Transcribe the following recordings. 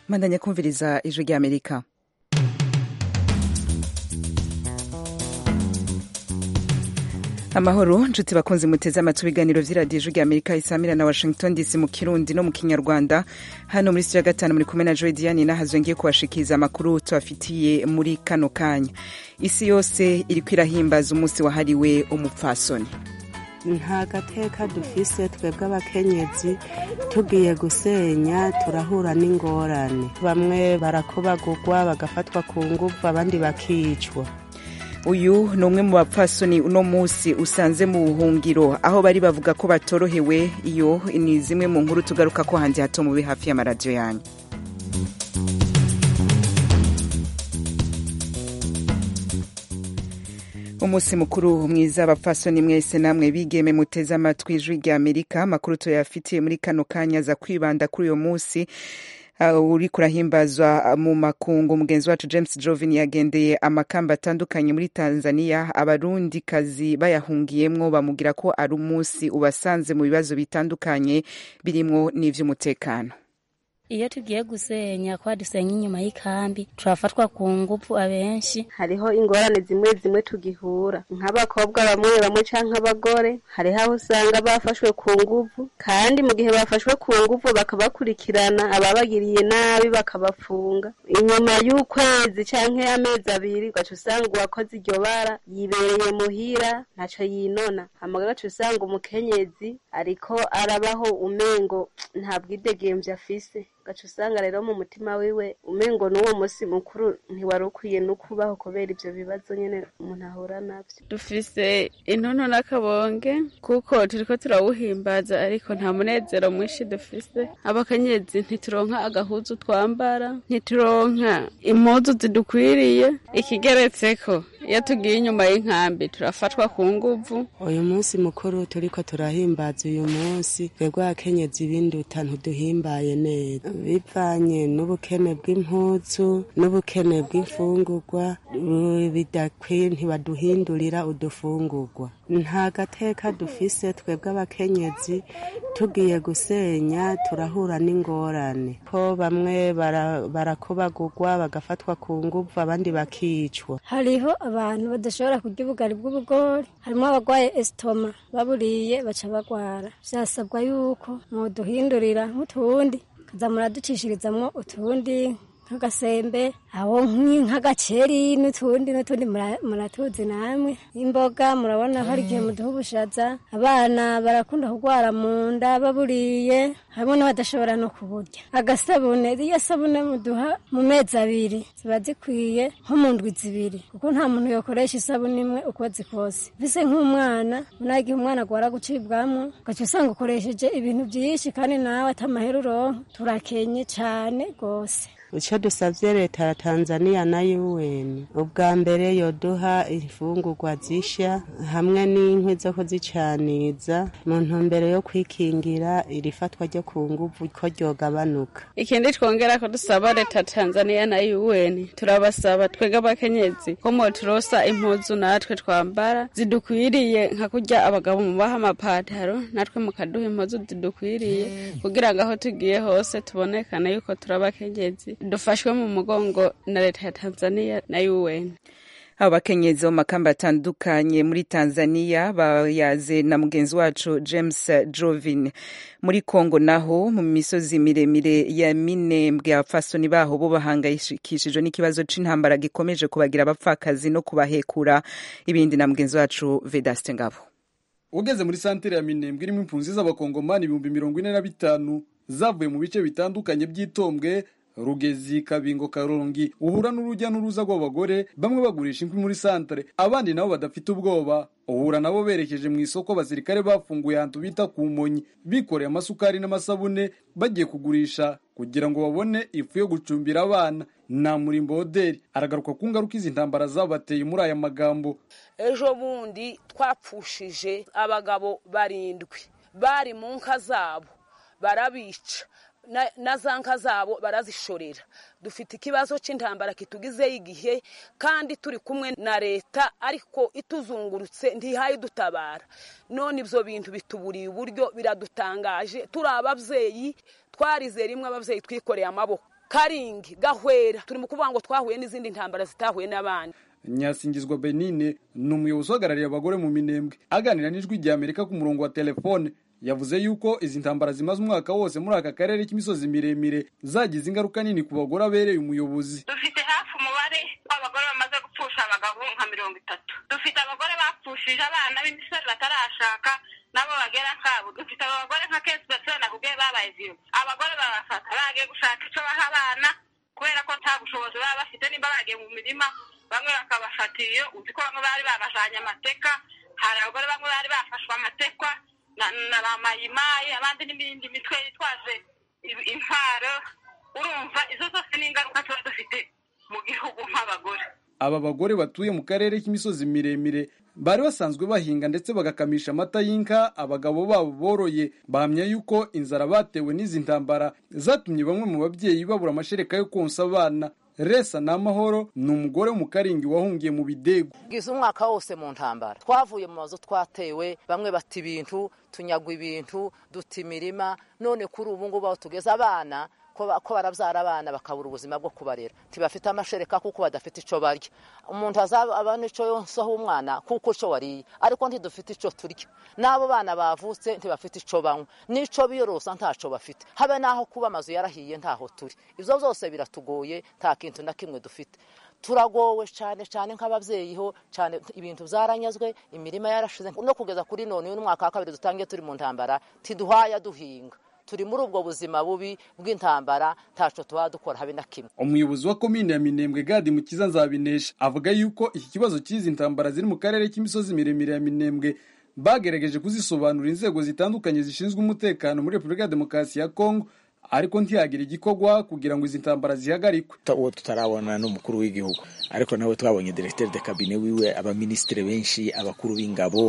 mandanya kumviriza ijwi rya amerika amahoro nshuti bakunzi muteze amatwi ibiganiro vy'iradiyo ijwi rya amerika isamira na washington dc mu kirundi no mu kinyarwanda hano muri studio ya gatanu muri kumwe na joy diane nahazwe ngiye kubashikiriza amakuru tubafitiye muri kano kanya isi yose iriko irahimbaza umunsi wahariwe umupfasoni nta gateka dufise twebwe abakenyezi tugiye gusenya turahura n'ingorane bamwe barakobagurwa bagafatwa ku nguvu abandi bakicwa uyu ni umwe mu bapfasoni uno munsi usanze mu buhungiro aho bari bavuga ko batorohewe iyo ni zimwe mu nkuru tugaruka ko hanze hato mube hafi y'amaradiyo yanyu umunsi mukuru mwiza abapfasoni mwese namwe bigeme muteze amatwi ijwi rya amerika amakuru tuyafitiye muri kano kanya za kwibanda kuri uyo munsi uh, uri kurahimbazwa mu makungu mugenzi wacu james jovin yagendeye amakamba atandukanye muri tanzania abarundi kazi bayahungiyemwo bamubwira ko ari umunsi ubasanze mu bibazo bitandukanye birimwo n'ivy'umutekano iyo tugiye gusenya kwa dusenya inyuma y'ikambi turafatwa ku ngufu abenshi hariho ingorane zimwe zimwe tugihura nk'abakobwa bamwe bamwe canke abagore hariho aho usanga bafashwe ku nguvu kandi mu gihe bafashwe ku nguvu bakabakurikirana ababagiriye nabi bakabafunga inyuma y'ukwezi canke amezi abiri ugaca usanga uwakoze iryo bara yibereye muhira ntaco yinona hama ugaca usanga umukenyezi ariko arabaho umengo nta bwidegemvye afise gaca usanga rero mu mutima wiwe umengo n'uwo munsi mukuru ntiwari ukwiye no kubaho kubera ivyo bibazo nyene umuntu ahura navyo dufise intono n'akabonge kuko turiko turawuhimbaza ariko nta munezero mwinshi dufise abakenyezi ntituronka agahuzu twambara ntituronka impuzu zidukwiriye ikigeretseko iyo tugiye inyuma y'inkambi turafatwa ku nguvu uyu munsi mukuru turiko turahimbaza uyu munsi twebwe abakenyezi b'induta ntiduhimbaye neza bivanye n'ubukene bw'impuzu n'ubukene bw'imfungurwa bidakwiye ntibaduhindurira udufungurwa nta gateka dufise twebwe abakenyezi tugiye gusenya turahura n'ingorane ko bamwe barakobagurwa bagafatwa ku nguvu abandi bakicwa hariho abantu badashobora kurya ubugari bw'ubugori harimo abagwaye esitoma baburiye baca bagwara vyasabwa yuko mwoduhindurira nk'utundi kaza muraducishirizamwo utundi nk'agasembe aho nk'agaceri n'utundi n'utundi muratuzi namwe imboga murabona hari igihe muduha ubushaza abana barakunda kurwara mu nda baburiye harimo n'abadashobora no kuburya agasabune iyo sabune muduha mu mezi abiri ziba zikwiye nko mu ndwi zibiri kuko nta muntu yokoresha isabune imwe ukwezi kose mbese nk'umwana unaye igihe umwana agwara gucibwamwo ugaca usanga ukoresheje ibintu byinshi kandi nawe atamahera uronka turakenye cane rwose icyo dusabye leta ya tanzania na un ubwa mbere yoduha imfungurwa zishya hamwe n'inkwi zo kuzicaniza mu ntumbero yo kwikingira iri fatwa ryo ku nguvu ko ryogabanuka ikindi twongera ko dusaba leta ya tanzania na un turabasaba twebwe abakenyezi ko moturosa impuzu natwe twambara zidukwiriye nka kurya abagabo mubaha amapataro natwe mukaduha impuzu zidukwiriye kugira ngo aho tugiye hose tubonekane yuko turi abakenyezi dufashwe mu mugongo na leta ya tanzania na un abo bakenyezi bo makamba atandukanye muri tanzania bayaze na mugenzi wacu james jovin muri congo naho mu misozi miremire ya minembwe abapfasoni baho bo bahangayikishijwe n'ikibazo c'intambara gikomeje kubagira abapfakazi no kubahekura ibindi na mugenzi wacu vedaste ngabo ugeze muri santere ya minembwe irimo impunzi z'abakongomani ibihumbi mirongo ine na bitanu zavuye mu bice bitandukanye by'itombwe rugezi kabingo karongi uhura n'urujya n'uruza rw'abagore bamwe bagurisha inkwi muri santere abandi nabo badafite ubwoba uhura nabo berekeje mu isoko abasirikare bafunguye ahantu bita ku monyi bikoreye amasukari n'amasabune bagiye kugurisha kugira ngo babone ifu yo gucumbira abana na murimbo hoderi aragaruka ku ngaruka izi ntambara zabateye muri aya magambo ejo bundi twapfushije abagabo barindwi bari mu nka zabo barabica na za nka zabo barazishorera dufite ikibazo cy'intambara kitugizeho igihe kandi turi kumwe na leta ariko ituzungurutse ntihaye idutabara none ibyo bintu bituburiye uburyo biradutangaje turi ababyeyi twarize rimwe ababyeyi twikoreye amaboko karingi gahwera turi mu kuvuga ngo twahuye n'izindi ntambara zitahuye n'abandi nyasingizwa benine ni umuyobozi uhagarariye abagore mu minembwe aganira n'ijwi rya amerika ku murongo wa telefone yavuze yuko izi ntambara zimaze umwaka wose muri aka karere k'imisozi miremire zagize ingaruka nini ku bagore abereye umuyobozi dufite hafi umubare w'abagore bamaze gupfusha abagabo nka mirongo itatu dufite abagore bapfushije abana b'imisore batarashaka nabo bagera kabo dufite abagore nka kesi basore nakubwiye babaye viyo abagore babafata bagiye gushaka icyo baha abana kubera ko nta bushobozi baba bafite nimba bagiye mu mirima bamwe bakabafata iyo uzi ko bamwe bari babajanye amateka hari abagore bamwe bari bafashwe amatekwa na ba mayimayi abandi n'ibindi mitwe yitwaje intwaro urumva izo zose ni ingaruka tuba dufite mu gihugu nk'abagore aba bagore batuye mu karere k'imisozi miremire bari basanzwe bahinga ndetse bagakamisha amata y'inka abagabo babo boroye bahamya yuko inzara batewe n'izi ntambara zatumye bamwe mu babyeyi babura amashereka yo konsa abana resa n'amahoro ni umugore wo mu karingi wahungiye mu bidego bwiza umwaka wose mu ntambara twavuye mu mazu twatewe bamwe bata ibintu tunyagwa ibintu duta imirima none kuri ubu ngubu aho tugeze abana ko barabyara abana bakabura ubuzima bwo kubarera ntibafite amashereka kuko badafite icyo barya umuntu azaba n'icyo yonsaho umwana kuko icyo wariye ariko ntidufite icyo turya n'abo bana bavutse ntibafite icyo banywa n'icyo biyorosa ntacyo bafite habe n'aho kuba amazu yarahiye ntaho turi ibyo byose biratugoye nta kintu na kimwe dufite turagowe cyane cyane nk'ababyeyi ho cyane ibintu byaranyazwe imirima yarashize no kugeza kuri none uyu mwaka wa kabiri dutangiye turi mu ntambara tiduhaya duhinga turi muri ubwo buzima bubi bw'intambara ntaco tuba dukora habe na kimwe umuyobozi wa komine ya minembwe gadi mukiza nzabinesha avuga yuko iki kibazo cy'izi ntambara ziri mu karere k'imisozi miremire ya minembwe bagerageje kuzisobanurira inzego zitandukanye zishinzwe umutekano muri repubulika ya demokarasi ya kongo ariko ntiyagira igikorwa kugira ngo izi ntambara zihagarikwe uwo tutarabona n'umukuru w'igihugu ariko nawe twabonye directeur de cabinet wiwe abaminisitiri benshi abakuru b'ingabo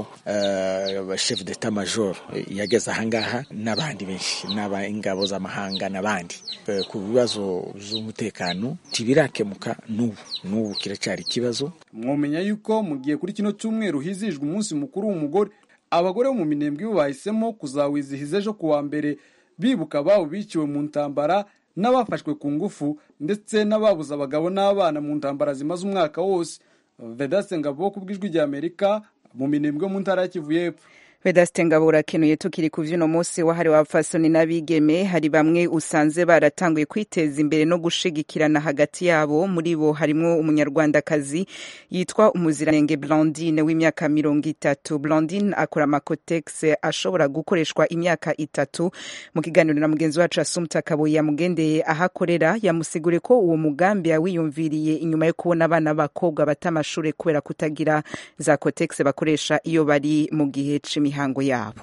chef d'etat major yageze ahangaha n'abandi benshi n'ab'ingabo z'amahanga n'abandi ku bibazo by'umutekano ntibirakemuka n'ubu n'ubu kiracyari ikibazo mwomenya yuko mu gihe kuri kino cyumweru hizijwe umunsi mukuru w'umugore abagore bo mu minembwe bo bahisemo kuzawizihiza ejo kuwa mbere bibuka ababo biciwe mu ntambara n'abafashwe ku ngufu ndetse n'ababuze abagabo n'abana mu ntambara zimaze umwaka wose vedaste ngabo ku bw'ijwi rya amerika mu minembwe mu ntara ya kivu y'epfo vedaste ngabo urakenuye tukiri ku vy'uno munsi wahariwe abapfasoni n'abigeme hari bamwe usanze baratanguye kwiteza imbere no gushigikirana hagati yabo muri bo harimwo umunyarwandakazi yitwa umuziranenge blondine w'imyaka mirongo itatu blondine akora amakotex ashobora gukoreshwa imyaka itatu mu kiganiro na mugenzi wacu asumta kabuye yamugendeye aho akorera yamusigure ko uwo mugambi yawiyumviriye inyuma yo kubona abana b'abakobwa bata amashure kubera kutagira za kotex bakoresha iyo bari mu gihe c'imi imihango yabo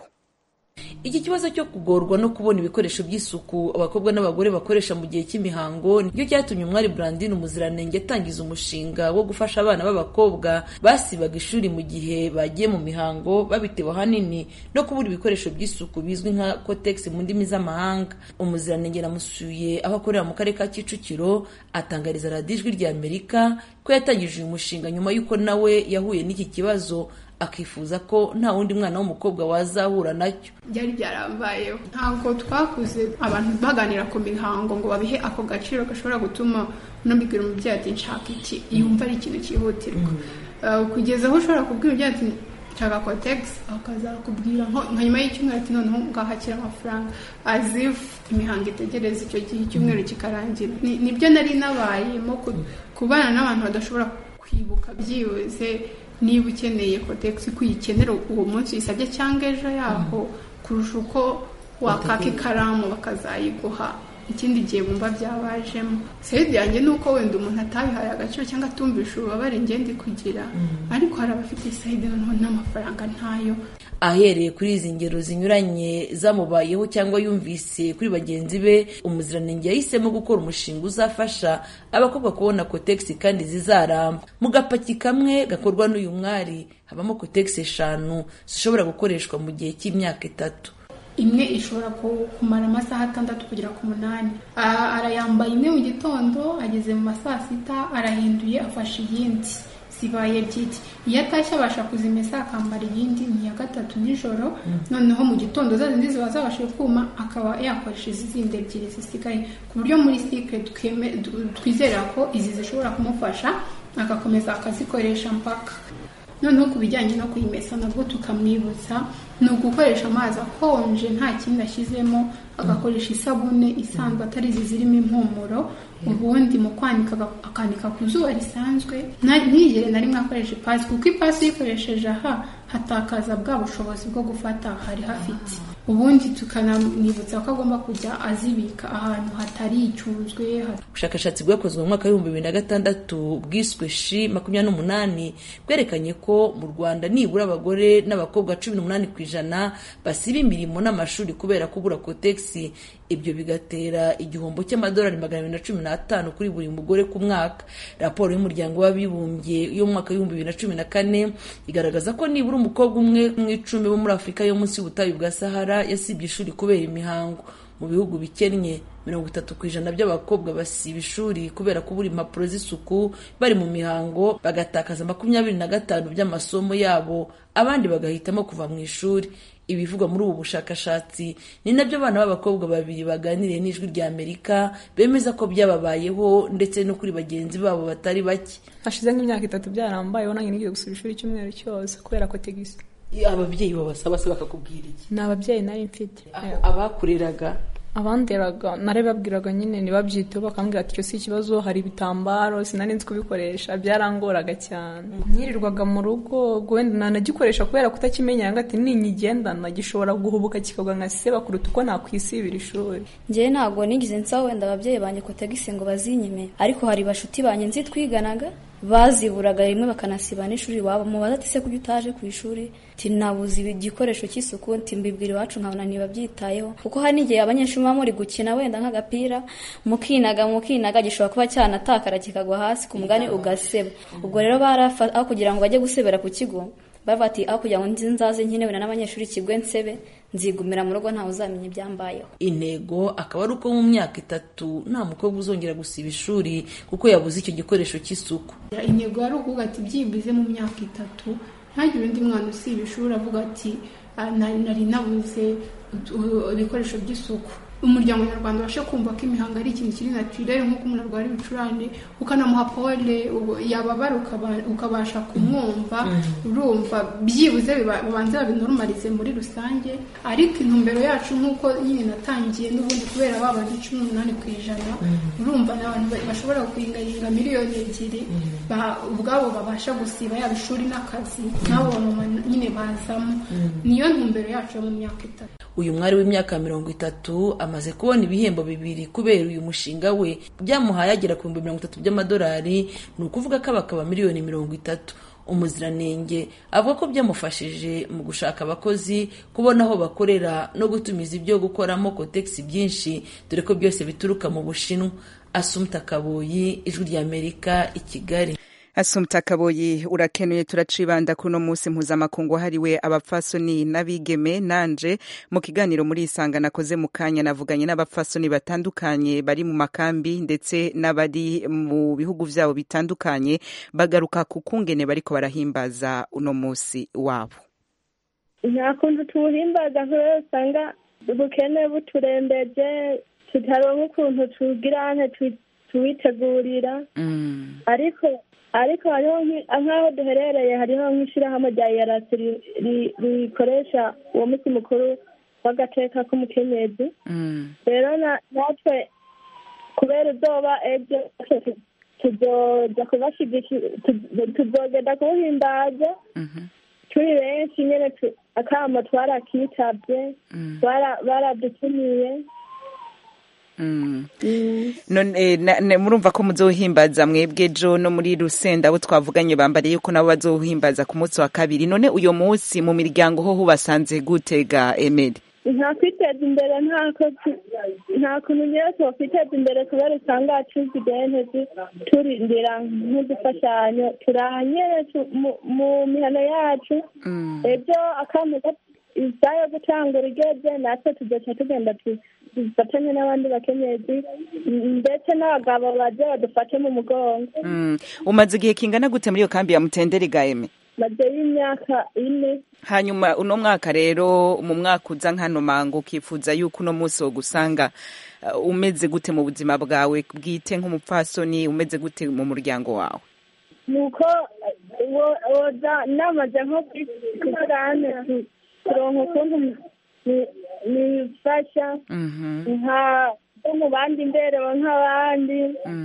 iki kibazo cyo kugorwa no kubona ibikoresho by'isuku abakobwa n'abagore bakoresha mu gihe cy'imihango nicyo cyatumye umwari Brandine umuziranenge atangiza umushinga wo gufasha abana b'abakobwa basibaga ishuri mu gihe bagiye mu mihango babitewe ahanini no kubura ibikoresho by'isuku bizwi nka kotex mu ndimi z'amahanga umuziranenge namusuye aho akorera mu karere ka kicukiro atangariza radiyo ijwi rya amerika ko yatangije uyu mushinga nyuma y'uko nawe yahuye n'iki kibazo akifuza ko nta wundi mwana w'umukobwa wazahura nacyo byari byarambayeho ntabwo twakuze abantu baganira ku mihango ngo babihe ako gaciro gashobora gutuma unabibwira umubyeyi ati nshaka iki yumva ari ikintu cyihutirwa kugeza aho ushobora kubwira umubyeyi ati nshaka kotegisi akazakubwira nka nyuma y'icyumweru ati noneho ngahakira amafaranga azifu imihango itegereza icyo gihe icyumweru kikarangira nibyo nari nabayemo kubana n'abantu badashobora kwibuka byibuze niba ukeneye kotegisi ko uyikenera uwo munsi uyisabye cyangwa ejo yaho kurusha uko wakaka ikaramu bakazayiguha ikindi gihe bumva byabajemo sayidi yanjye ni uko wenda umuntu atabihaye agaciro cyangwa atumvisha ububabare ngende kugira ariko hari abafite sayidi noneho n'amafaranga ntayo ahereye kuri izi ngero zinyuranye zamubayeho cyangwa yumvise kuri bagenzi be umuziranenge yahisemo gukora umushinga uzafasha abakobwa kubona kotegisi kandi zizaramba mu gapaki kamwe gakorwa n'uyu mwari habamo kotegisi eshanu zishobora gukoreshwa mu gihe cy'imyaka itatu imwe ishobora kumara amasaha atandatu kugera ku munani arayambaye imwe mu gitondo ageze mu ma saa sita arahinduye afashe iyindi zibaye ebyiri iyo atashye abasha kuzimesa akambara iyindi ni iya gatatu nijoro noneho mu gitondo za zindi ziba zabashije kuma akaba yakoresha izi zindi ebyiri zisigaye ku buryo muri sikire twizera ko izi zishobora kumufasha agakomeza akazikoresha mpaka noneho ku bijyanye no kuyimesa nabwo tukamwibutsa ni ugukoresha amazi akonje nta kindi ashyizemo agakoresha isabune isanzwe atari izi zirimo impumuro ubundi mu kwanika akanika ku zuba risanzwe ntigere na rimwe akoresha ipasi kuko ipasi uyikoresheje aha hatakaza bwa bushobozi bwo gufata hari hafite ubundi tukanamwibutsa ko agomba kujya azibika ahantu hatari icyunzwe ubushakashatsi bwakozwe mu mwaka w'ibihumbi bibiri na gatandatu bwiswe shi makumyabiri n'umunani bwerekanye ko mu rwanda nibura abagore n'abakobwa cumi n'umunani ku ijana basiba imirimo n'amashuri kubera kubura kotegisi ibyo bigatera igihombo cy'amadolari magana abiri na cumi n'atanu kuri buri mugore ku mwaka raporo y'umuryango w'abibumbye yo mu mwaka w'ibihumbi bibiri na cumi na kane igaragaza ko nibura umukobwa umwe mu icumi bo muri afurika yo munsi y'ubutayu bwa sahara yasibye ishuri kubera imihango mu bihugu bikennye mirongo itatu ku ijana by'abakobwa basiba ishuri kubera kubura impapuro z'isuku bari mu mihango bagatakaza makumyabiri na gatanu by'amasomo yabo abandi bagahitamo kuva mu ishuri ibivugwa muri ubu bushakashatsi ni nabyo abana b'abakobwa babiri baganiriye n'ijwi rya amerika bemeza ko byababayeho ndetse no kuri bagenzi babo batari bake hashize nk'imyaka itatu byarambayeho nanjye nigiye gusura ishuri icyumweru cyose kubera ko tegisi ababyeyi babasaba se bakakubwira iki ni ababyeyi nari mfite abakureraga abanderaga narebabwiraga nyine ntibabyiteho bakambwira ati icyo si ikibazo hari ibitambaro sinari nzi kubikoresha byarangoraga cyane nyirirwaga mu rugo wenda nanagikoresha kubera kutakimenya ngo ati ninyigendana gishobora guhubuka kikagwa nka seba kuruta uko nakwisibira ishuri njyewe ntabwo nigeze nsaba wenda ababyeyi banjye kotegisi ngo bazinyime ariko hari bashuti banjye nzi twiganaga baziburaga rimwe bakanasiba n'ishuri iwabo mubaza ati se kuki utaje ku ishuri ti nabuze igikoresho cy'isuku nti mbibwira iwacu nkabona ntibabyitayeho kuko hari n'igihe abanyeshuri baba muri gukina wenda nk'agapira mukinaga mukinaga gishobora kuba cyanatakara kikagwa hasi ku mugani ugaseba ubwo rero barafa aho kugira ngo bajye gusebera ku kigo bavuga ati aho kugira ngo nzaze nkenewe n'abanyeshuri kigwe nsebe nzigumira mu rugo ntawe uzamenya ibyambayeho intego akaba ari uko mu myaka itatu nta mukobwa uzongera gusiba ishuri kuko yabuze icyo gikoresho cy'isuku intego yari ukuvuga ati byibuze mu myaka itatu ntagire undi mwana usiba ishuri avuga ati nari nabuze ibikoresho by'isuku umuryango nyarwanda ubashe kumva ko imihango ari ikintu kiri naturere nk'uko umuntu arwara ibicurane ukanamuha pole yababara ukabasha kumwumva urumva byibuze babanza babinorumarize muri rusange ariko intumbero yacu nk'uko nyine natangiye n'ubundi kubera babanza cumi n'umunani ku ijana urumva ni abantu bashobora kuyingayinga miliyoni ebyiri ubwabo babasha gusiba yaba ishuri n'akazi n'abo bamama nyine bazamo niyo ntumbero yacu yo mu myaka itatu uyu mwari w'imyaka mirongo itatu amaze kubona ibihembo bibiri kubera uyu mushinga we byamuhaye agera ku bihumbi mirongo itatu by'amadolari ni ukuvuga ko abakaba miliyoni mirongo itatu umuziranenge avuga ko byamufashije mu gushaka abakozi kubona aho bakorera no gutumiza ibyo gukoramo kotegisi byinshi dore ko byose bituruka mu bushinwa asumta kaboyi ijwi ry'amerika i kigali asumta kaboyi urakenuye turacibanda kuno munsi mpuzamakungu wahariwe abapfasoni n'abigeme nanje mu kiganiro muri isanga nakoze mu kanya navuganye n'abapfasoni batandukanye bari mu makambi ndetse n'abari mu bihugu vyabo bitandukanye bagaruka ku kungene bariko barahimbaza uno munsi wabo nta kuntu tuwuhimbaza kubera usanga ubukene buturembeje tutaronka ukuntu tugira tuwitegurira ariko ariko hariho nk'aho duherereye hariho nk'ishyirahamwe rya yarasi rikoresha uwo munsi mukuru w'agateka k'umukenyezi rero natwe kubera ubwoba ejo tuzoja kubashyigikira tuzogenda kuwuhimbaza turi benshi nyine akamo twarakitabye baradutumiye murumva ko muzohimbaza mwebwe jo no muri rusenda abo twavuganye bambariye yuko nabo bazohimbaza ku munsi wa kabiri none uyo munsi mu miryango ho hubasanze gutega emeri nta kwiteza imbere nta kuntu nyine twakwiteza imbere kubera usanga tuzi ideni turindira nk'udufashanyo turahanyere mu mihano yacu ejo isaha yo gutangura igeze natwe tugaca tugenda tu- dufatanye n'abandi bakenyezi m- ndetse n'abagabo baje badufate mu mugongo Mm. umaze igihe kingana gute muri iyo kambi ya mutenderi gaeme baje y'imyaka ine hanyuma uno mwaka rero mu mwaka uza nkano mango ukifuza yuko uno munsi wo gusanga uh, umeze gute mu buzima bwawe bwite nk'umupfasoni umeze gute mu muryango wawe nuko wo- woza namaze nko kukurane kuronka ukuntu ni- nifasha nka bo mu bandi mberewe nk'abandi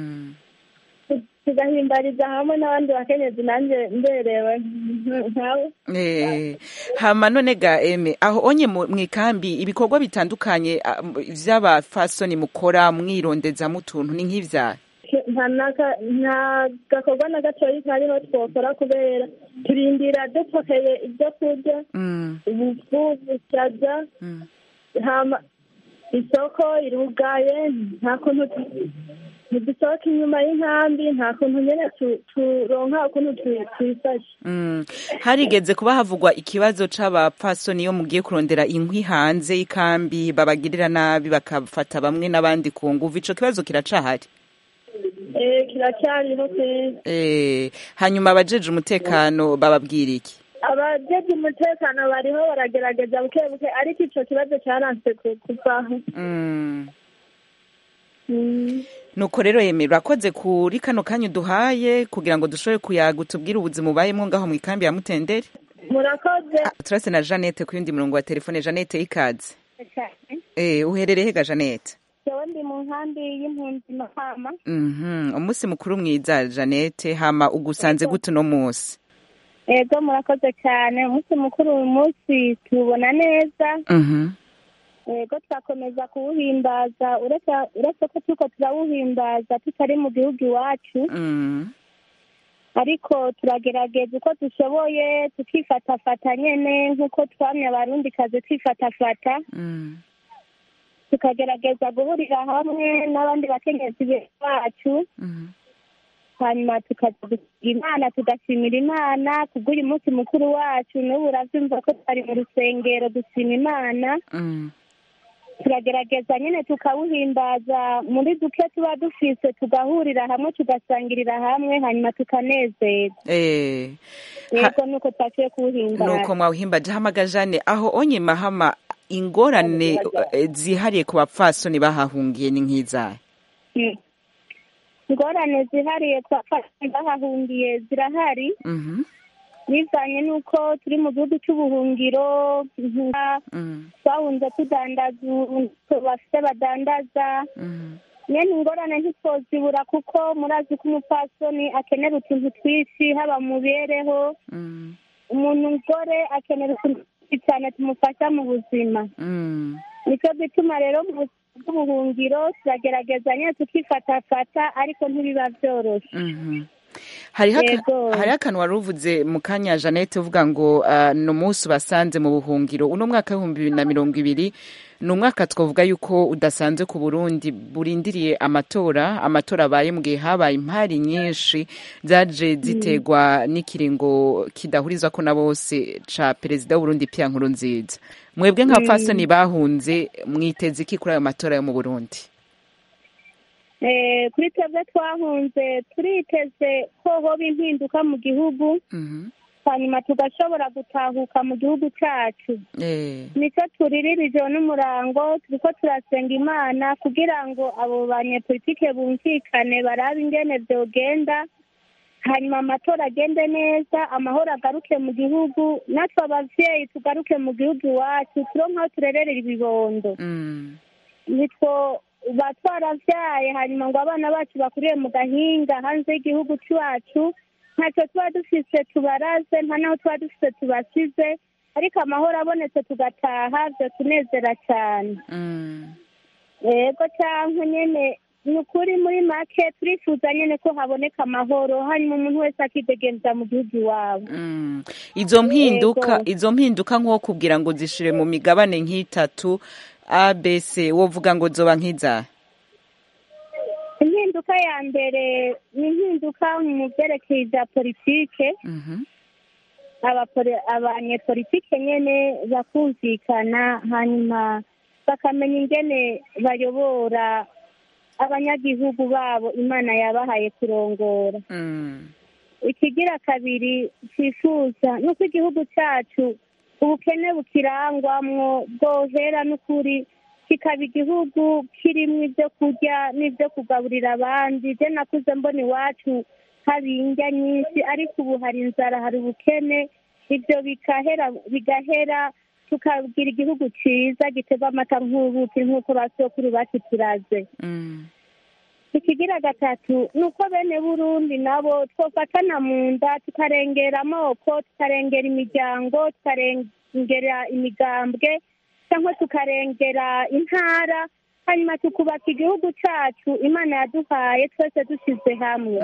tu- tugahimbariza hamwe n'abandi bakenyezi nanjye mberewe nk- nkawe Eh, hama none ga eme aho onye mu ikambi ibikorwa bitandukanye ah, m- vy'abafasoni mukora mwirondezamo utuntu ni nk'ivyaha nta naka- nta gakorwa na gatoyi kariho twokora kubera turindira dupokeye ibyo kurya ubufu bushaza hama isoko irugaye nta kuntu tu- ntidusohoka inyuma y'inkambi nta kuntu nyene tu- turonka ukuntu tu- twifashe Mm. harigeze kuba havugwa ikibazo c'abapfasoni iyo mugiye kurondera inkwi hanze y'ikambi babagirira nabi bakafata bamwe n'abandi ku nguvu ico kibazo kiracahari Eh, kiracyariho kwezi Eh, hanyuma abajeje umutekano bababwira iki abajeje umutekano bariho baragerageza buke buke ariko ico kibazo caranse ku- kuvaho Mm. Mm. nuko rero yeme urakoze kuri kano kanya uduhaye kugira ngo dushobore kuyaga utubwire ubuzima ubayemo ngaho mu ikambi ya mutenderi murakoze turase na jeannette ku yundi murongo wa telefone jeannette ikaze eh uherereye hega jeannette jewe ndi mu nkambi y'impunzi mahama Mhm, umunsi mukuru mwiza jeannette hama ugusanze gute uno munsi ego murakoze cyane umunsi mukuru uyu munsi tuwubona neza Mhm. ego turakomeza kuwuhimbaza uretse uretse ko turiko turawuhimbaza tutari mu gihugu iwacu Mm. ariko turagerageza uko dushoboye tukifatafata nyene nk'uko twamye abarundi kazi twifatafata Mm. tukagerageza guhurira hamwe n'abandi bakenyezi bacu hanyuma tukaza gusiga imana tugashimira imana kubw'uyu munsi mukuru wacu n'ubu uravyumva ko twari mu rusengero dushima imana Mm. turagerageza nyine tukawuhimbaza muri duke tuba dufise tugahurira hamwe tugasangirira hamwe hanyuma tukanezerwa Eh. yego nuko twaciye kuwuhimbaza nuko mwawuhimbaje hamaga jane aho onye mahama ingorane eh, zihariye ku bapfasoni bahahungiye ni nk'izahe Mm. ingorane zihariye ku bapfasoni bahahungiye zirahari Mhm. bivanye n'uko turi mu gihugu cy'ubuhungiro nka twahunze tudandaza ubu bafite badandaza nyene ingorane ntitwozibura kuko murazi ko umupfasoni akenera utuntu twinshi haba mu mibereho umuntu umugore akenera utuntu twinshi cyane tumufasha mu buzima Mm. nicyo gituma rero mu buzima bw'ubuhungiro turagerageza nyine tukifatafata ariko ntibiba byoroshe Mhm. hariho aka- Yego. hariho akantu wari uvuze mu kanya jeannette uvuga ngo ah, ni umunsi ubasanze mu buhungiro uno mwaka w'ibihumbi bibiri na mirongo ibiri ni umwaka twavuga yuko udasanzwe ku burundi burindiriye amatora amatora abaye mu gihe habaye impari nyinshi zaje ziterwa n'ikiringo kidahurizwa ko na bose ca perezida w'uburundi pia nkuru nziza mwebwe nka Mm. fasoni bahunze mwiteze iki kuri ayo matora yo mu burundi Eh, kuri twebwe twahunze turiteze ko hoba impinduka mu gihugu hanyuma tugashobora gutahuka mu gihugu cyacu Eh. nicyo turirira n'umurango turiko turasenga imana kugira ngo abo banyepolitike bumvikane barabe ingene vyogenda hanyuma amatora agende neza amahoro agaruke mu gihugu natwe abavyeyi tugaruke mu gihugu iwacu turonke aho turererera ibibondo nitwo ba twaravyaye hanyuma ngo abana bacu bakuriye mu gahinga hanze y'igihugu cyacu ntacyo tuba dufise tubaraze nta naho tuba dufise tubasize ariko amahoro abonetse tugataha byo tunezera cyane yego cyangwa nyene ni ukuri muri make turifuza nyene ko haboneka amahoro hanyuma umuntu wese akidegenza mu gihugu iwabo Mm. izo mpinduka Yego. izo mpinduka nko kugira ngo zishire mu migabane nk'itatu abc wovuga ngo zoba nk'izahe impinduka ya mbere ni impinduka mu byerekeye bya politike abapore- abanyepolitike nyene bakumvikana hanyuma bakamenya ingene bayobora abanyagihugu babo imana yabahaye kurongora ikigira kabiri twifuza nuko igihugu cyacu ubukene bukirangwamwo bwohera n'ukuri kikaba igihugu kirimo ibyo kurya n'ibyo kugaburira abandi je nakuze mbona iwacu haba indya nyinshi ariko ubu hari inzara hari ubukene ibyo bigahera bigahera tukagira igihugu cyiza gitega amata nk'ubuki nk'uko ba sokuru bacu turaze ikigira gatatu ni uko bene burundi nabo twofatana mu nda tukarengera amoko tukarengera imiryango tukarengera imigambwe cyangwa tukarengera intara hanyuma tukubaka igihugu cyacu imana yaduhaye twese dushyize hamwe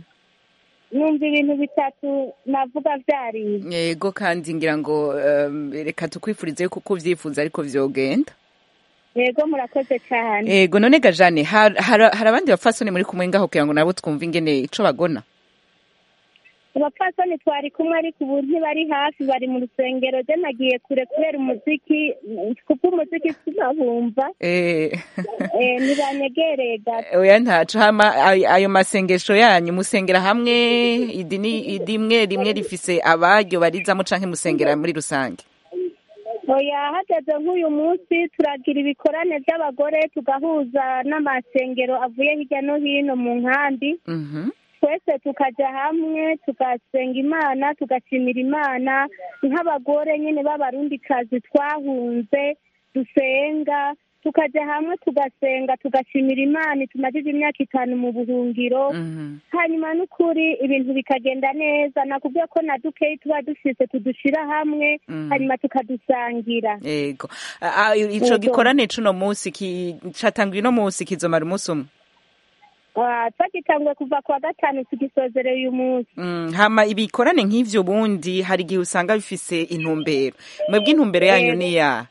numva ibintu bitatu navuga byariye yego kandi ngira ngo um, reka tukwifurize kuko ubyifuza ariko vyogenda yego murakoze cyane yego none gajane har- har- hari abandi bapfasoni muri kumwe ngaho kugira ngo nabo twumve ingene ico bagona abapfasoni twari kumwe ariko ubu ntibari hafi bari mu rusengero je nagiye kure kubera umuziki kuko umuziki sinabumva Eh, eh, ntibanyegereye gato oya ntaco hama ay- ayo masengesho yanyu musengera hamwe idini idimwe rimwe rifise abaryo barizamo canke musengera muri rusange oya hageze nk'uyu munsi turagira ibikorane by'abagore tugahuza n'amasengero avuye hirya no hino mu nkambi Mhm. twese tukaja hamwe tugasenga imana tugashimira imana nk'abagore nyine b'abarundikazi twahunze dusenga tukaja hamwe tugasenga tugashimira imana tumajije imyaka itanu mu buhungiro hanyuma n'ukuri ibintu bikagenda neza nakubwiye ko na dukeyi tuba dufise tudushira hamwe Mm. hanyuma tukadusangira yego A- a- ico Yego. gikorane cuno musi ki- catanguye uno musi kizomara umunsi umwe Ah, twagitanguye kuva ku wa gatanu tugisozereye uyu munsi Mm, hama ibikorane nk'ivyo bundi hari igihe usanga bifise intumbero mwebwe intumbero yanyu Yego. ni ya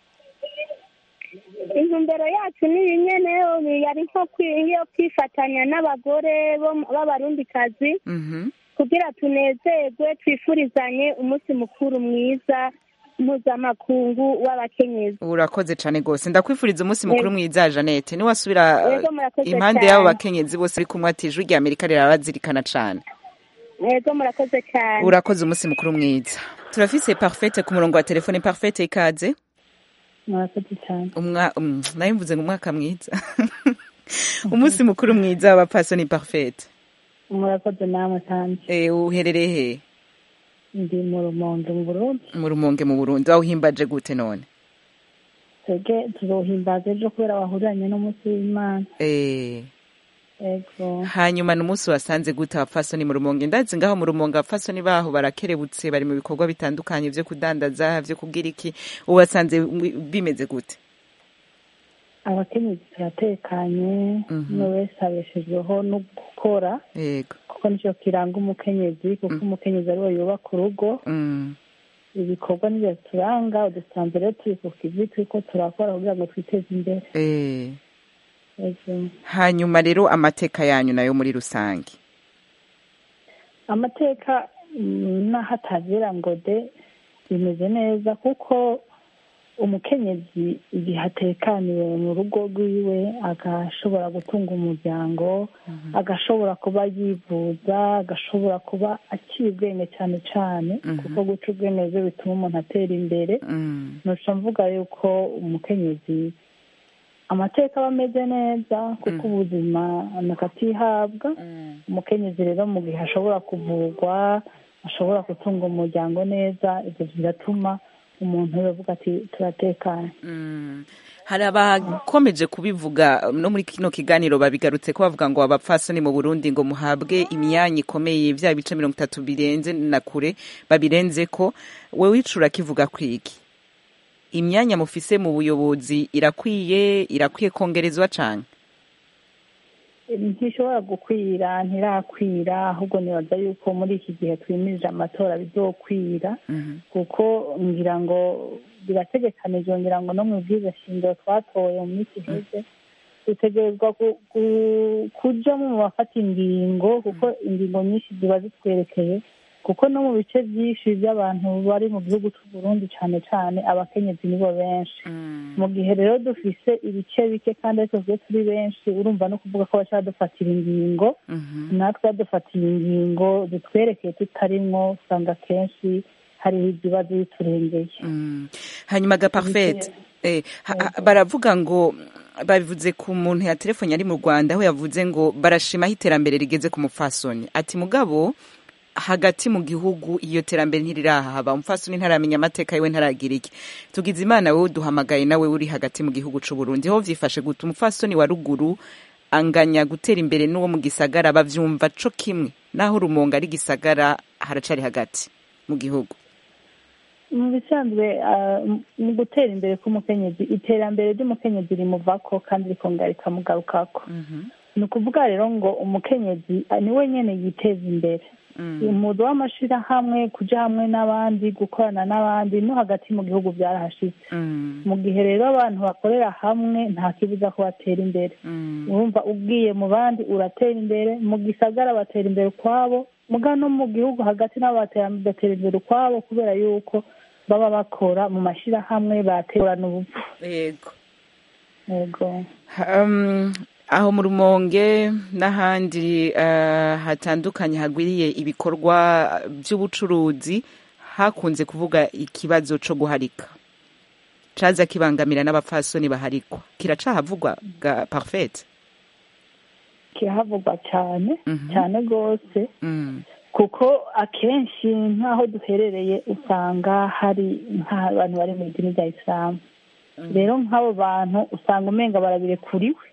intumbero yacu ni iyi nyene yari nko kwi- iyo kwifatanya n'abagore bo- b'abarundikazi kugira tunezerwe twifurizanye umunsi mukuru mwiza mpuzamakungu w'abakenyezi urakoze cane gose ndakwifuriza umunsi mukuru Yego. mwiza Janete niwasubira uh, Yego, murakoze impande cane. y'abo bakenyezi bose bari kumwe ati ijwi rya Amerika rirabazirikana cane yego murakoze cyane urakoze umunsi mukuru mwiza turafise parfait ku murongo wa telefone parfait ikaze murakoze cyane umwa um, nayo mvuze ngo umwaka mwiza umunsi mukuru mwiza w'abapfasoni parfait murakoze namwe kandi eh uherereye he ndi mu rumonge mu burundi mu rumonge mu Burundi wawuhimbaje gute none twebwe tuzohimbaza ejo kubera wahuriranye n'umunsi w'imana eh ego hanyuma n'umunsi wasanze gute abapfasoni mu rumonge ndazi ngaho mu rumonge abapfasoni baho barakerebutse bari mu bikorwa bitandukanye vyo kudandaza vyo kugira iki ubasanze wi- bimeze gute abakenyezi turatekanye umwe wese abeshejweho no gukora yego kuko nicyo kiranga umukenyezi kuko umukenyezi ariwe yubaka urugo Mm. ibikorwa nibyo turanga udusanze rero turi ku kivi turiko turakora kugira ngo twiteze imbere eh Ego. hanyuma rero amateka yanyu nayo muri rusange amateka mm, n'aho atagera ngo de bimeze neza kuko umukenyezi igihe atekaniwe mu rugo rwiwe agashobora gutunga umuryango agashobora kuba yivuza agashobora kuba aciye ubwenge cyane cyane kuko guca ubwenge byo bituma umuntu atera imbere ntuca mvuga yuko umukenyezi amateka aba ameze neza kuko ubuzima nakatihabwa umukenyezi rero mu gihe ashobora kuvurwa ashobora gutunga umuryango neza ibyo biratuma umuntu yavuga ati turatekanye hari abakomeje kubivuga no muri kino kiganiro babigarutse ko bavuga ngo abapfasoni mu Burundi ngo muhabwe imyanya ikomeye bya bice mirongo itatu birenze na kure babirenze ko wowe wicura kivuga kwiki imyanya mufise mu buyobozi irakwiye irakwiye kongerezwa cane ntishobora gukwira ntirakwira ahubwo nibaza yuko muri iki gihe twimirije amatora bizokwira kuko ngira ngo birategekanijwe ngira ngo no mu bwiza shingiro twatoye mu minsi iheze dutegerezwa ku- ku- kujamo mu bafata ingingo kuko ingingo nyinshi ziba zitwerekeye kuko no mu bice byinshi by'abantu bari mu gihugu cy'u Burundi cyane cyane abakenyezi nibo benshi mu gihe rero dufise ibice bike kandi ariko twe turi benshi urumva no kuvuga ko bashaka dufatira ingingo natwe badufatiye ingingo zitwerekeye tutarimwo usanga kenshi hariho ibibazo biturengeye hanyuma ga parfait eh, ha- ha- baravuga ngo babivuze ku muntu ya telefone ari mu rwanda aho yavuze ngo barashimaho iterambere rigeze ku mupfasoni ati mugabo hagati mu gihugu iyo terambere ntirirahaba umupfasoni ntaramenya amateka yiwe ntaragira iki tugize imana wowe duhamagaye nawe uri hagati mu gihugu c'u Burundi ho vyifashe guta umupfasoni wa ruguru anganya gutera imbere n'uwo mu gisagara bavyumva co kimwe naho rumonga ari gisagara haracari hagati mu gihugu mu bisanzwe ah, mu gutera imbere k'umukenyezi iterambere ry'umukenyezi rimuvako kandi rikongera rikamugarukako ni ukuvuga rero ngo umukenyezi ah, ni we nyene yiteza imbere umudu w'amashirahamwe kuja hamwe n'abandi gukorana n'abandi no hagati mu gihugu byarahashitse mu gihe rero abantu bakorera hamwe nta kibuza ko batera imbere urumva ubwiye mu bandi uratera imbere mu gisagara batera imbere ukwabo muga no mu gihugu hagati nabo batera batera imbere ukwabo kubera yuko baba bakora mu mashirahamwe baterana ubupfu yego yego Um, aho mu rumonge n'ahandi uh, hatandukanye hagwiriye ibikorwa by'ubucuruzi hakunze kuvuga ikibazo co guharika caza kibangamira n'abapfasoni baharikwa kiracahavugwa ga parfait kirahavugwa cyane cyane rwose kuko akenshi nk'aho duherereye usanga hari nk'abantu bari mu idini rya isilamu rero nk'abo bantu usanga umenga barabirekuriwe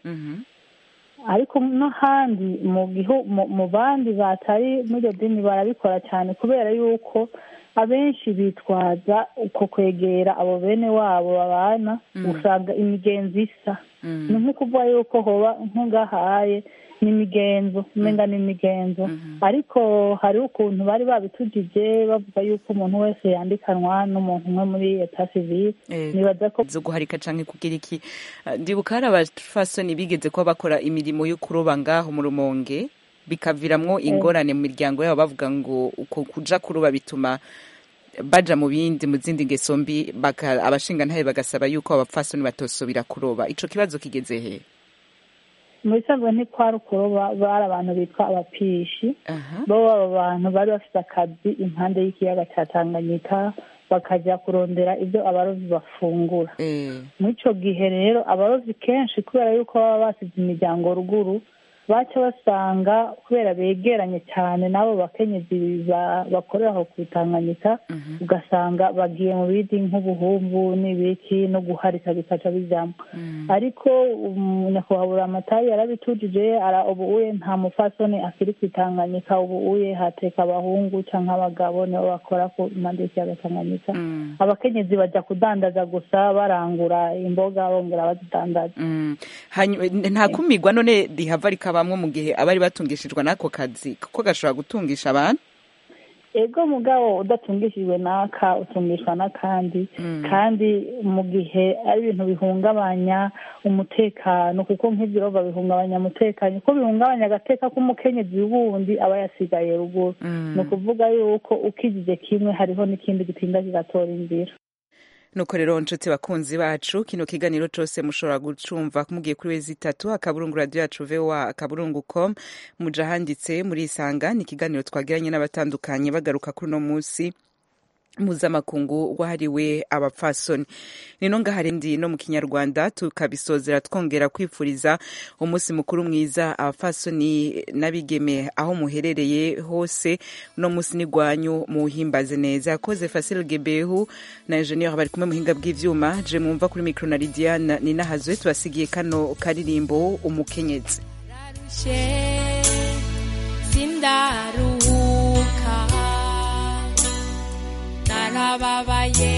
ariko n'ahandi mu gihu mu- mu bandi batari muri iryo dini barabikora cyane kubera yuko abenshi bitwaza uko kwegera abo bene wabo babana usanga imigenzo isa ni nko kuvuga yuko hoba nk'ungahaye ni imigenzo umenga ni imigenzo ariko hariho ukuntu bari babitujije bavuga yuko umuntu wese yandikanwa n'umuntu umwe muri eta sivile nibaza ko zo guharika canke kugira iki Uh, ndibuka hari abapfasoni bigeze kuba bakora imirimo yo kuroba ngaho mu rumonge bikaviramwo ingorane mu miryango yabo bavuga ngo uko kuja kuroba bituma baja mu bindi mu zindi ngeso mbi baka- abashingantahe bagasaba yuko abapfasoni batosubira kuroba ico kibazo kigeze he mu bisanzwe ntikwari ukuroba bari abantu bitwa abapishi bo baba abantu bari bafite akazi impande y'ikiyaga cya tanganyika bakajya kurondera ibyo abarovyi bafungura muri ico gihe rero abarovyi kenshi kubera yuko baba basize imiryango ruguru baca basanga kubera begeranye cyane n'abo bakenyezi ba- bakorera aho ku Tanganyika ugasanga bagiye mu bindi nk'ubuhumbu n'ibiki no guharika bikaca bijamwo ariko um, nyakubahwa amatari yarabitujije ara ubu uye nta mufasoni akiri ku Tanganyika ubu uye hateka abahungu canke abagabo nibo bakora ku impande y'ikiyaga Tanganyika abakenyezi baja kudandaza gusa barangura imboga bongera bazidandaza Mm. Hanyu- nta kumirwa none rihava rikabamwo mu gihe abari batungishijwe n'ako kazi kuko gashobora gutungisha abantu ego mugabo udatungishijwe n'aka utungishwa n'akandi kandi mu gihe ari ibintu bihungabanya umutekano kuko nk'ibyo rova bihungabanya umutekano ko bihungabanya agateka k'umukenyezi wundi aba yasigaye ruguru ni ukuvuga yuko ukijije kimwe hariho n'ikindi gitinda kigatora inzira nuko rero nshuti bakunzi bacu kino kiganiro cose mushobora gucumva mugiye kuri wezi itatu akaburungu radio yacu voa akaburungu com muja handitse muri isanga ni ikiganiro twagiranye n'abatandukanye bagaruka kuri uno musi mpuzamakungu wahariwe abapfasoni nino ngahari ndi no mu kinyarwanda tukabisozera twongera kwifuriza umunsi mukuru mwiza abapfasoni n'abigeme aho muherereye hose uno munsi ni gwanyu muwuhimbaze neza yakoze Facile Gebehu na Engineer bari kumwe muhinga bw'ivyuma je mwumva kuri micro na Lidiane ninahazwe tubasigiye kano karirimbo umukenyezi narushe sindaruhuka narababaye